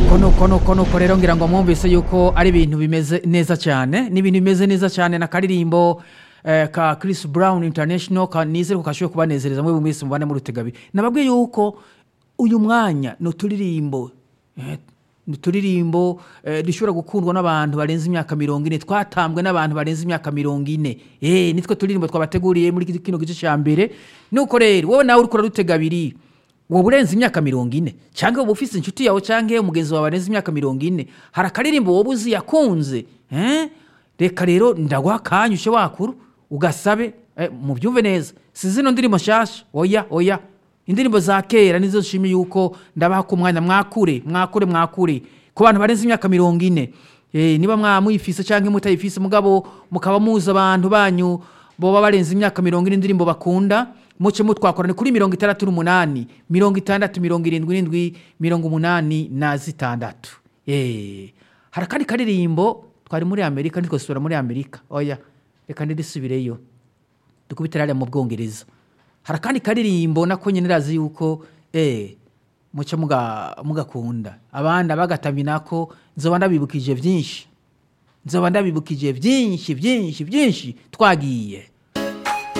nuko nuko nuko nuko rero ngira ngo mwumvise yuko ari ibintu bimeze neza cyane ni ibintu bimeze neza cyane na karirimbo eh, ka Chris Brown International ka nizere ko kashoboye kubanezereza mwe mwese mubane muri rutegabi nababwiye yuko uyu mwanya ni uturirimbo eh, ni uturirimbo eh, dushobora gukundwa n'abantu barenze imyaka mirongo ine twatambwe n'abantu barenze imyaka mirongo ine eh, nitwe turirimbo twabateguriye muri kino gice cya mbere nuko rero wowe nawe uriko urarutega abiri wowe urenze imyaka mirongo ine cyangwa wowe ufite inshuti yawe cyangwa umugenzi wawe arenze imyaka mirongo ine hari akaririmbo wowe uzi yakunze eh? reka rero ndaguha akanya ushe wakuru ugasabe eh, mubyumve neza si zino ndirimbo nshyashya oya oya indirimbo za kera nizo nshimiye yuko ndabaha ku mwanya mwakure mwakure mwakure ku bantu barenze imyaka mirongo ine eh, niba mwamuyifise cyangwa mutayifise mugabo mukaba muzi abantu banyu boba barenze imyaka mirongo ine indirimbo bakunda muce mutwakorane kuri mirongo itandatu n'umunani mirongo itandatu mirongo irindwi n'indwi mirongo umunani na zitandatu Eh, hari akandi karirimbo twari muri amerika ntitwasubira muri amerika oya reka ndirisubireyo dukubitire hariya mu bwongereza hari akandi karirimbo nako nyine razi yuko eh, muce muga- mugakunda abandi bagatami nako nzoba ndabibukije byinshi nzoba ndabibukije byinshi byinshi byinshi twagiye